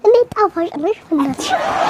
እንዴት ጣፋጭ ነሽ እናትሽ።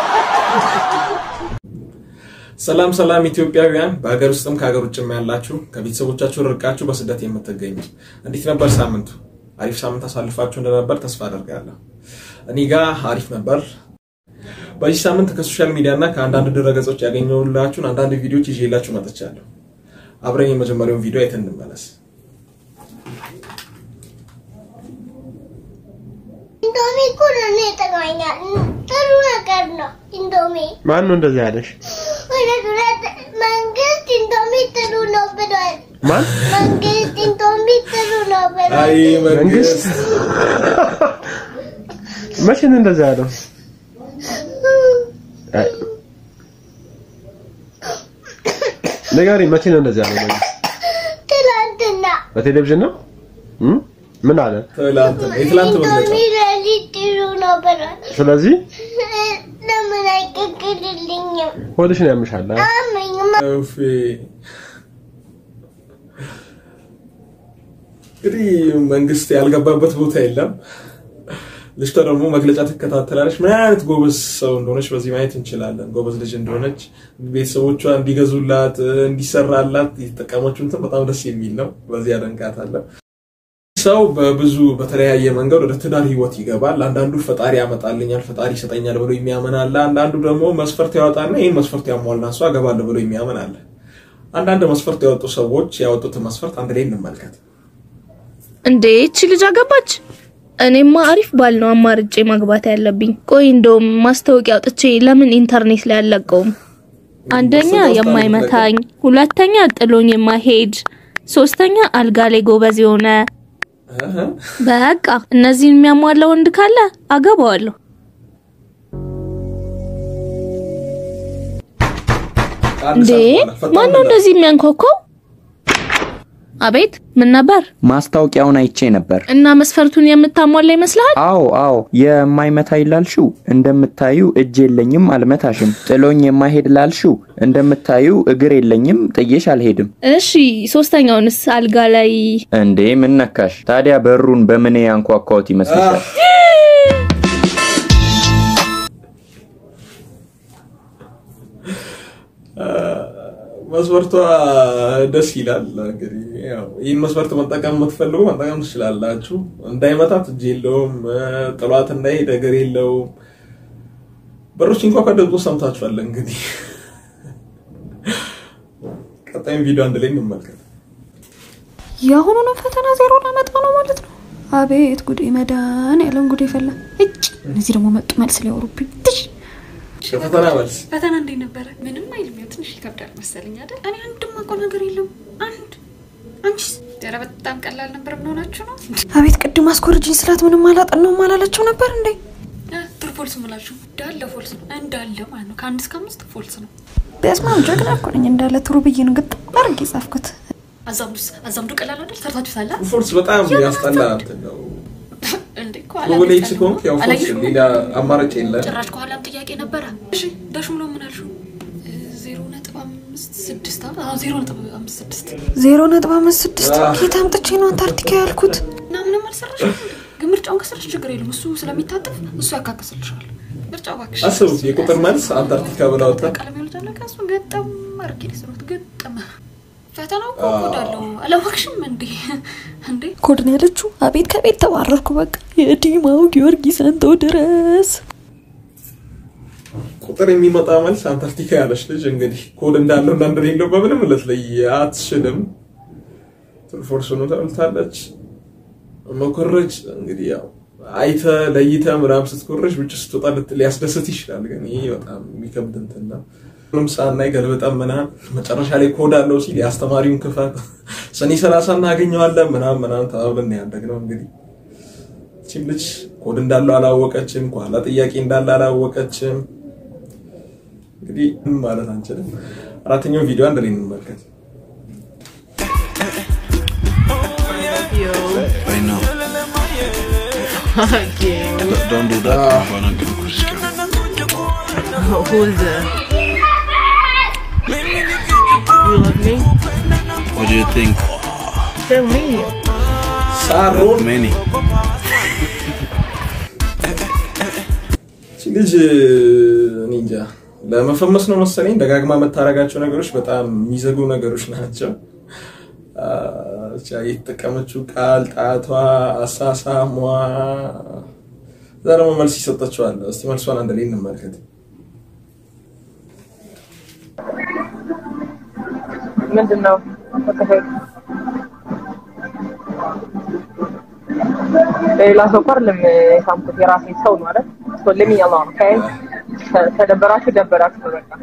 ሰላም ሰላም ኢትዮጵያውያን በሀገር ውስጥም ከሀገር ውጭም ያላችሁ ከቤተሰቦቻችሁ ርቃችሁ በስደት የምትገኙ እንዴት ነበር ሳምንቱ? አሪፍ ሳምንት አሳልፋችሁ እንደነበር ተስፋ አደርጋለሁ። እኔ ጋ አሪፍ ነበር። በዚህ ሳምንት ከሶሻል ሚዲያ እና ከአንዳንድ ድረገጾች ያገኘሁላችሁን አንዳንድ ቪዲዮዎች ይዤላችሁ መጥቻለሁ። አብረን የመጀመሪያውን ቪዲዮ አይተን እንመለስ። ኢንዶሚ እኮ ለእኔ ይጠቅመኛል። ጥሩ ነገር ነው ኢንዶሚ። ማን ነው እንደዚህ ያለሽ? እውነት እውነት መንግስት ኢንዶሚ ጥሩ ነው ብሏል። ማን መንግስት ኢንዶሚ ጥሩ ነው ብሏል። አይ መንግስት? መቼ ነው እንደዚህ ያለው? አይ፣ ንገሪኝ፣ መቼ ነው እንደዚህ ያለው መንግስት? ትላንትና በቴሌቪዥን ነው? እም? ምን አለ? ትላንት ነው የትላንት መግለጫ ኢንዶሚ ለሊት ጥሩ ነው ብሏል። ስለዚህ ለምን አይቀቅልልኝም? ሆድሽን ያምሻል። አ? አመኝም እፍ። እንግዲህ መንግስት ያልገባበት ቦታ የለም። ልጅቷ ደግሞ መግለጫ ትከታተላለች። ምን አይነት ጎበዝ ሰው እንደሆነች በዚህ ማየት እንችላለን። ጎበዝ ልጅ እንደሆነች ቤተሰቦቿ እንዲገዙላት እንዲሰራላት የተጠቀመችው እንትን በጣም ደስ የሚል ነው። በዚህ አደንቃታለሁ። ሰው በብዙ በተለያየ መንገድ ወደ ትዳር ህይወት ይገባል። አንዳንዱ ፈጣሪ ያመጣልኛል፣ ፈጣሪ ይሰጠኛል ብሎ የሚያምን አለ። አንዳንዱ ደግሞ መስፈርት ያወጣና ይህን መስፈርት ያሟላ ሰው አገባለሁ ብሎ የሚያምን አለ። አንዳንድ መስፈርት ያወጡ ሰዎች ያወጡትን መስፈርት አንድ ላይ እንመልከት። እንዴ እቺ ልጅ አገባች? እኔማ አሪፍ ባል ነው አማርጬ ማግባት ያለብኝ። ቆይ እንደውም ማስታወቂያ አውጥቼ ለምን ኢንተርኔት ላይ አልለቀውም? አንደኛ የማይመታኝ፣ ሁለተኛ ጥሎኝ የማይሄድ፣ ሶስተኛ አልጋ ላይ ጎበዝ የሆነ እህ፣ በቃ እነዚህን የሚያሟላ ወንድ ካለ አገባዋለሁ። ከአንድ እንዴ ሰዓት በኋላ ፈጣን ማን ነው ምላሽ። እንደዚህ የሚያንኳኳው? አቤት ምን ነበር? ማስታወቂያውን አይቼ ነበር። እና መስፈርቱን የምታሟላ ይመስልሃል? አዎ አዎ፣ የማይመታ ላልሽው እንደምታዩ እጅ የለኝም አልመታሽም። ጥሎኝ የማይሄድ ላልሽው እንደምታዩ እግር የለኝም ጥዬሽ አልሄድም። እሺ ሶስተኛውንስ አልጋ ላይ እንዴ ምን ነካሽ ታዲያ? በሩን በምን ያንኳኳሁት ይመስልሻል? መስፈርቷ ደስ ይላል። እንግዲህ ያው ይህን መስፈርት መጠቀም የምትፈልጉ መጠቀም ትችላላችሁ። እንዳይመታት እጅ የለውም፣ ጥሏት እንዳይሄድ እግር የለውም። በሮች እንኳ ከደብጦ ሰምታችኋል። እንግዲህ ቀጣይም ቪዲዮ አንድ ላይ እንመልከት። የአሁኑንም ፈተና ዜሮ ላመጣ ነው ማለት ነው። አቤት ጉዴ! መዳን ያለን ጉዴ ፈላ። እጭ እነዚህ ደግሞ መጡ መልስ ሊያወሩብኝ። ትሽ የፈተና መልስ ፈተና እንዴት ነበረ? ምንም አይልም። ያው ትንሽ ይከብዳል መሰለኝ አይደል? እኔ አንድም አውቀው ነገር የለም። አንድ አንቺስ? ኧረ በጣም ቀላል ነበር። ምን ሆናችሁ ነው? አቤት ቅድም አስኮርጅኝ ስላት ምንም አላጠናውም አላለችው ነበር እንዴ? እ፣ ጥሩ ፎልስ ምላችሁ እንዳለ ፎልስ ነው እንዳለ ማለት ነው። ከአንድ እስከ አምስት ፎልስ ነው። በስማም ጀግና እኮ ነኝ እንዳለ ትሩ ብዬ ነው ግጥም አድርጌ ጻፍኩት። አዛምዱስ አዛምዱ ቀላል አይደል? ሰርታችሁ ሳላ ፎርስ በጣም ያስጠላ እንትን ነው። እንዴ እኮ ፕሮሌክስ አላመጣንም። ከሆንክ ያው ፎርስ አላየሽውም? ሌላ አማራጭ የለም። ጭራሽ ከኋላም ጥያቄ ነበረ። እሺ ዳሽ ብሎ ምን አልሽው? እ፣ ዜሮ ነጥብ አምስት ስድስት አ- አዎ ዜሮ ነጥብ አምስት ስድስት ዜሮ ነጥብ አምስት ስድስት ኬት አምጥቼ ነው አንታርክቲካ ያልኩት? እና ምንም አልሰራሽም እንዴ? ግን ምርጫውን ከሰራሽ ችግር የለም። እሱ ስለሚታጠፍ እሱ ያካክስልሻል። ምርጫው እባክሽ አስቡት የቁጥር መልስ አንታርክቲካ ብላ ወጣ። ቀለም ይወልዳል። ከሱ ገጠም አርጌ ሊስሩት ገጠም ፈተናው እኮ ኮድ አለው። አላወቅሽም እንዴ? እንዴ ኮድ ነው ያለችው። አቤት ከቤት ተባረርኩ። በቃ የዲማው ጊዮርጊስ አንተው ድረስ ቁጥር የሚመጣ መልስ አንታርክቲካ ያለች ልጅ እንግዲህ ኮድ እንዳለው እና እንደሌለው በምንም ልትለይ አትችልም። ፎርሱኑ ተብልታለች። መኮረጅ እንግዲህ ያው አይተ ለይተ ምናምን ስትኮረጅ ውጭ ስትወጣ ልት- ሊያስደስት ይችላል። ግን ይህ በጣም የሚከብድ እንትን ነው። ምንም ሳናይ ገልብጠን ምናምን መጨረሻ ላይ ኮድ አለው ሲል የአስተማሪውን ክፈት ሰኔ ሰላሳ እናገኘዋለን ምናምን ምናምን ተባብለን ያደግነው እንግዲህ ይህቺም ልጅ ኮድ እንዳለው አላወቀችም። ከኋላ ጥያቄ እንዳለ አላወቀችም። እንግዲህ ምን ማለት አንችልም። አራተኛው ቪዲዮ አንድ ላይ እንመልከት። I know. Don't do that. I'm gonna get Chris Who's the? You love me? What do you think? Tell me. ሳሮን Many. እቺ ልጅ እኔ እንጃ ለመፈመስ ነው መሰለኝ ደጋግማ የምታደርጋቸው ነገሮች በጣም የሚዘጉ ነገሮች ናቸው። አ፣ ብቻ የተጠቀመችው ቃል፣ ጣቷ፣ አሳሳሟ እዛ ደግሞ መልስ ይሰጠችዋል። እስቲ መልሷን አንድ ላይ እንመልከት። ምንድን ነው ሌላ ሰው እኮ አይደለም የሳምኩት የራሴ ሰው ነው አይደል? ሶ ለሚ አላህ ነው ኦኬ። ተደበራችሁ ደበራችሁ ነው በቃ።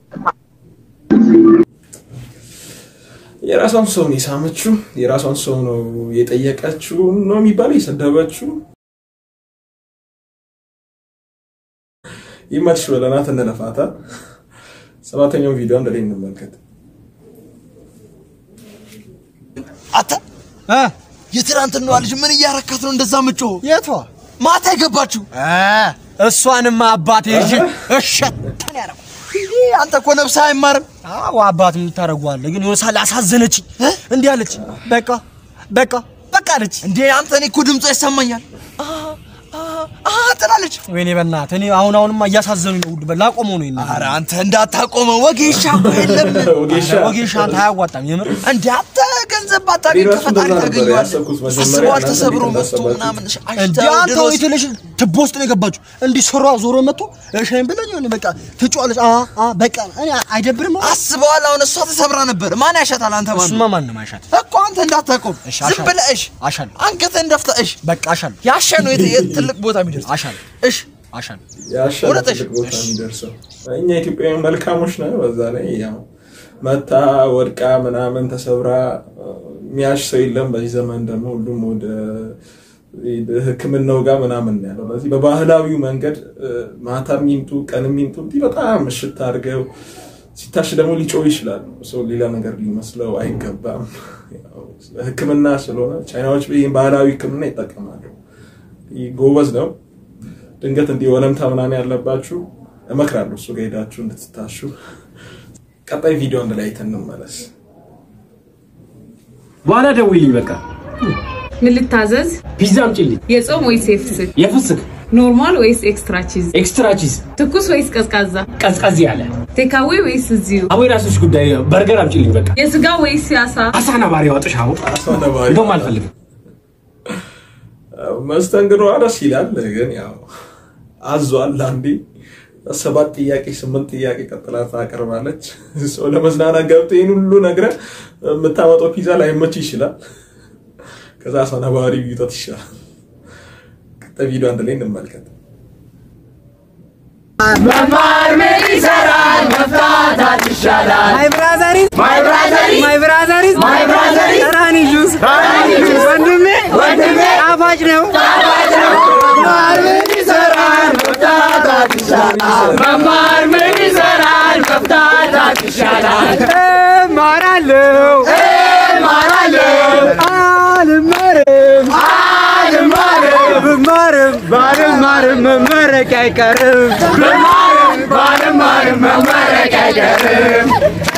የራሷን ሰው ነው የሳመችው፣ የራሷን ሰው ነው የጠየቀችው ነው የሚባለው፣ የሰደበችው። ይመችሽ በለናት እንለፋታ። ሰባተኛው ቪዲዮ አንድ ላይ እንመልከት። አተ የትናንትናዋ ልጅ ምን እያረካት ነው እንደዛ ምጮ? የቷ ማታ የገባችው? እሷንማ አባቴ ይዤ እሸተን ያደረኩ። ይህ አንተ እኮ ነፍስህ አይማርም። አዎ አባት ምን ታደርገዋለህ? ግን የሆነ ሳለ አሳዘነችኝ። እንዲህ አለች፣ በቃ በቃ በቃ አለች። እንዴ አንተ እኔ እኮ ድምጿ ይሰማኛል ትላለች። ወይኔ በእናትህ እኔ አሁን አሁንማ እያሳዘኑኝ ነው ሁሉ ላቆመው ነው። ኧረ አንተ እንዳታቆመው ወጌሻ እኮ የለም። ወጌሻ ወጌሻ አንተ አያዋጣም የምር እንዴ አንተ ገንዘብ ባታገኝ እኔ ራሱ ከፈጣሪ እንደዛ ነበር ታገኘዋለህ። ያሰብኩት መጀመሪያ አስበዋል እናንተ ተሰብሮ እንዴት መጥቶ እንዳሰባችሁት። ምናምን እንዲ አሽተው አንተ ድሮስ ወይ ትንሽ ትቦ ውስጥ ነው የገባችሁ። እንዲህ ስሯ ዞሮ መጥቶ እሸኝ ብለኝ የሆነ በቃ ትጮዋለች። አ አ በቃ እኔ አይደብርም? አስበዋል። አሁን እሷ ተሰብራ ነበር። ማን ያሻታል? አንተ ማን እሱማ ማንም አይሻት እኮ አንተ እንዳታቆም እሺ፣ ዝም አሻለሁ። ብለህ እሽ አሻለሁ አንገትህን ደፍተህ እሽ በቃ አሻለሁ ያሸ ነው የት- የት ትልቅ ቦታ የሚደርስ አሻለሁ እሽ አሻለሁ ያሻለ እውነትሽ? ትልቅ ቦታ የሚደርሰው እኛ ኢትዮጵያውያን መልካሞች ነን። በዛ ላይ ያው መታ ወድቃ ምናምን ተሰብራ የሚያሽ ሰው የለም። በዚህ ዘመን ደግሞ ሁሉም ወደ ሕክምናው ጋር ምናምን ነው ያለው። በዚህ በባህላዊው መንገድ እ፣ ማታ የሚምጡ ቀን የሚምጡ እንዲህ በጣም ምሽት አድርገው ሲታሽ ደግሞ ሊጮህ ይችላል። ሰው ሌላ ነገር ሊመስለው አይገባም። ያው ሕክምና ስለሆነ ቻይናዎች ይህን ባህላዊ ሕክምና ይጠቀማሉ። ይህ ጎበዝ ነው። ድንገት እንዲህ ወለምታ ምናምን ያለባችሁ እመክራለሁ እሱ ጋር ሄዳችሁ እንድትታሹ። ቀጣይ ቪዲዮ አንድ ላይ አይተን እንመለስ። በኋላ ደውይልኝ በቃ። ምን ልታዘዝ? ፒዛ አምጪልኝ። የጾም ወይስ የፍስክ? የፍስክ ኖርማል ወይስ ኤክስትራ ቺዝ? ኤክስትራ ቺዝ፣ ትኩስ ወይስ ቀዝቃዛ? ቀዝቀዝ ያለ ቴካዌ ወይስ እዚሁ? አቦ የራስሽ ጉዳይ። በርገር አምጪልኝ በቃ። የስጋ ወይስ የአሳ? አሳ ነባሪ ያወጥሽ። አቦ እንደውም አልፈልግም። መስተንግዶ ደስ ይላል፣ ግን ያው አዟል። አንዴ ሰባት ጥያቄ ስምንት ጥያቄ ቀጥላ ታቀርባለች። ሰው ለመዝናናት ገብተህ ይህን ሁሉ ነግረህ የምታመጣው ፒዛ ላይመች ይችላል። ከዛ ሰው ነባሪ ቢውጠት ይሻላል። ቀጣይ ቪዲዮ አንድ ላይ እንመልከት። መማር ምን ይሰራል? መፍታታት ይሻላል። ማይ ብራዘሪዝ ማይ ብራዘሪዝ ማይ ብራዘሪዝ ማይ ብራዘሪዝ ራኒ ጁስ ራኒ ጁስ ወንድሜ ወንድሜ ጣፋጭ ነው ጣፋጭ ነው። መማር ምን ይሰራል? መፍታታት ይሻላል። መማር ምን ይሰራል? መፍታታት ይሻላል። እማራለሁ እማራለሁ አልማርም አልማርም ብማርም ባልማርም መመረቅ አይቀርም ብማርም ባልማርም መመረቅ አይቀርም።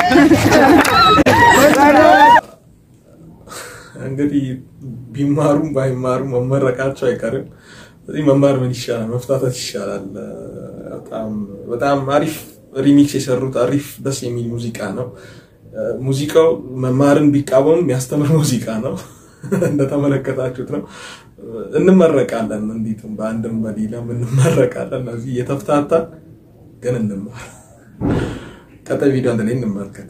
እንግዲህ ቢማሩም ባይማሩም መመረቃቸው አይቀርም። ስለዚህ መማር ምን ይሻላል? መፍታታት ይሻላል። በጣም በጣም አሪፍ ሪሚክስ የሰሩት አሪፍ ደስ የሚል ሙዚቃ ነው። ሙዚቃው መማርን ቢቃወም የሚያስተምር ሙዚቃ ነው። እንደተመለከታችሁት ነው። እንመረቃለን፣ እንዴትም በአንድም በሌላም እንመረቃለን። እነዚህ እየተፍታታ ግን እንማር። ቀጣይ ቪዲዮ አንድ ላይ እንመልከት።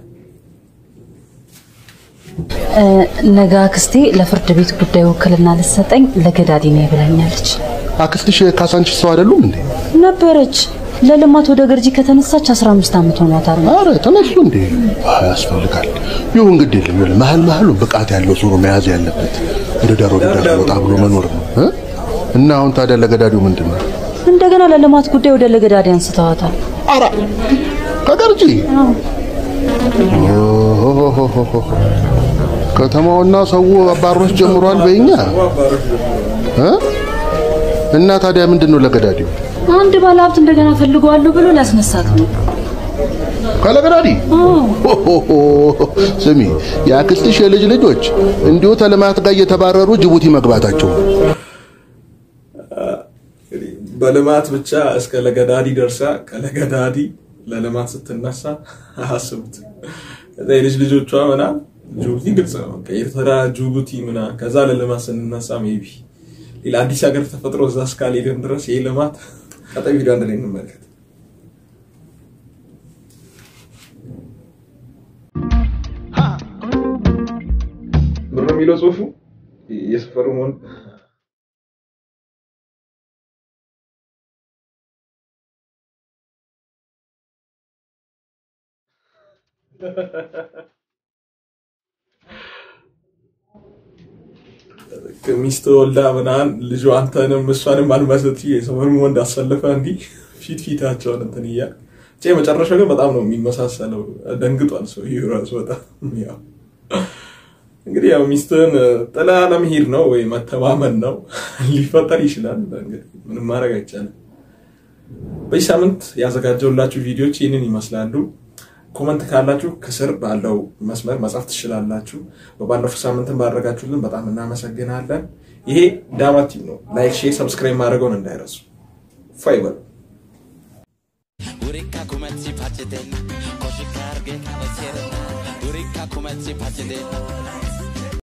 ነገ አክስቴ ለፍርድ ቤት ጉዳይ ውክልና ልትሰጠኝ ለገዳዲ ነው ብላኛለች። አክስትሽ ካሳንቺስ ሰው አይደሉም እንዴ? ነበረች ለልማት ወደ ገርጂ ከተነሳች 15 ዓመት ሆኗታል። አረ ተነሱ እንዴ? አይ ያስፈልጋል። ይሁን ግድ የለም ይኸውልህ፣ መሀል መሀሉ ብቃት ያለው ሰው ነው መያዝ ያለበት። ወደ ዳር ወደ ዳር ወጣ ብሎ መኖር ነው እ? እና አሁን ታዲያ ለገዳዲው ምንድን ነው? እንደገና ለልማት ጉዳይ ወደ ለገዳዲ አንስተዋታል። አራ ከገርጂ ኦሆሆሆሆ። ከተማውና ሰው አባሮች ጀምሯል በእኛ እ? እና ታዲያ ምንድን ነው ለገዳዲው? አንድ ባለሀብት እንደገና ፈልገዋለሁ ብሎ ሊያስነሳት ነው። ካለገዳዲ ስሚ፣ የአክስትሽ የልጅ ልጆች እንዲሁ ተልማት ጋር እየተባረሩ ጅቡቲ መግባታቸው በልማት ብቻ እስከ ለገዳዲ ደርሳ ከለገዳዲ ለልማት ስትነሳ አስቡት። ከዛ የልጅ ልጆቿ ምናምን ጅቡቲ ግልጽ ነው በቃ ኤርትራ፣ ጅቡቲ ምናምን ከዛ ለልማት ስንነሳ ሜቢ ሌላ አዲስ ሀገር ተፈጥሮ እዛ እስካልሄድን ድረስ ይህ ልማት ቀጣይ ቪዲዮ አንድ ላይ እንመልከት። ብር ነው የሚለው ጽሁፉ የሰፈሩ መሆን ሚስት ወልዳ ምናምን ልጁ አንተንም እሷንም አልመስት የሰፈሩ ወንድ አሰልፈ እንዲህ ፊት ፊታቸውን እንትን እያል ብቻ የመጨረሻው ግን በጣም ነው የሚመሳሰለው። ደንግጧል ሰውዬው ራሱ በጣም ያው እንግዲህ ያው ሚስትህን ጥላ ለመሄድ ነው ወይ መተማመን ነው ሊፈጠር ይችላል። እንግዲህ ምንም ማድረግ አይቻልም። በዚህ ሳምንት ያዘጋጀውላችሁ ቪዲዮዎች ይህንን ይመስላሉ። ኮመንት ካላችሁ ከስር ባለው መስመር መጻፍ ትችላላችሁ። በባለፈው ሳምንትን ባደረጋችሁልን በጣም እናመሰግናለን። ይሄ ዳማ ቲም ነው። ላይክ፣ ሼር፣ ሰብስክራይብ ማድረገውን እንዳይረሱ። ፋይበል Urika kumetsi pacheten, koshikar ge kaneserena. Urika kumetsi pacheten.